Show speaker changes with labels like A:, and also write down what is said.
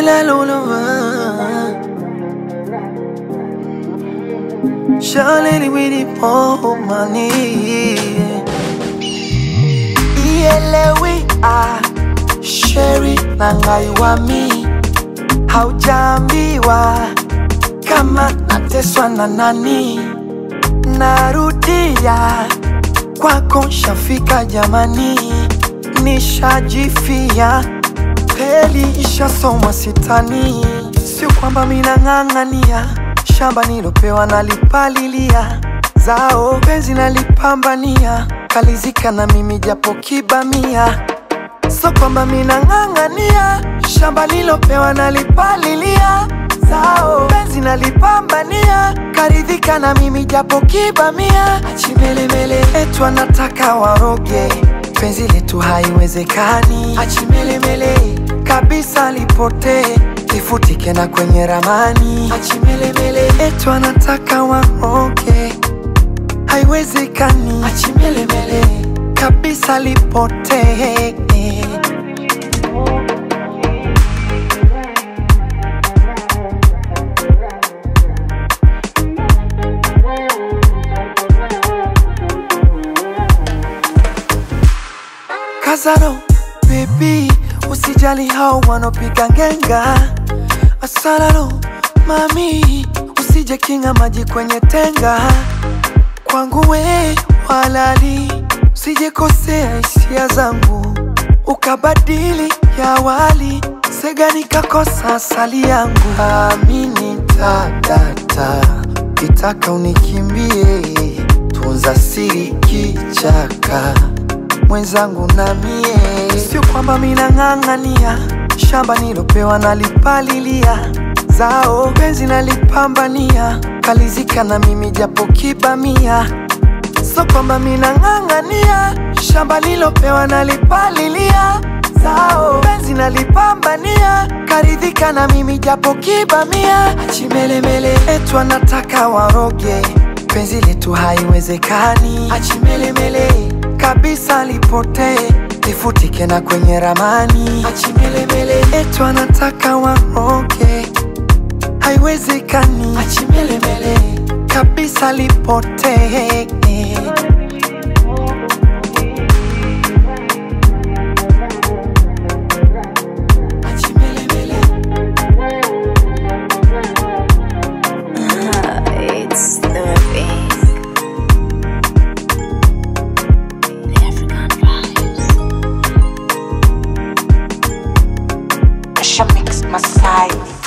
A: la luluma Shalini wini po mani Ielewi ah Sheri na ngai wa mi Haujambiwa kama nateswa na nani Narudia kwako shafika jamani Nishajifia kweli ishasomwa sitani Sio kwamba minang'ang'ania shamba nilopewa nalipalilia zao penzi nalipambania kalizika na mimi japo kibamia so kwamba minang'ang'ania shamba nilopewa nalipalilia zao penzi nalipambania karidhika na mimi japo kibamia achimelemele etu anataka waroge penzi letu haiwezekani achimelemele kabisa lipotee lifutike na kwenye ramani achimelemele etu anataka waroge haiwezekani achimelemele kabisa lipotee Kazaro baby, usijali hao wanopiga ngenga. Asararo mami, usije kinga maji kwenye tenga. Kwangu we walali, usije kosea hisia zangu ukabadili ya wali sega nikakosa asali yangu. Amini tadata, kitaka unikimbie, tunza siri kichaka mwenzangu na mie, sio kwamba minang'ang'ania shamba nilopewa nalipalilia zao penzi nalipambania kalizika na mimi japo kibamia, sio kwamba minang'ang'ania shamba nilopewa nalipalilia zao penzi nalipambania karidhika na mimi japo kibamia, achimelemele etu anataka waroge penzi letu haiwezekani, achimelemele kabisa lipotee lifutike na kwenye ramani achimelemele etu anataka waroge haiwezekani achimelemele kabisa lipotee Achimelemele.
B: It's the thing. The African vibes.
C: Asha Mix Masai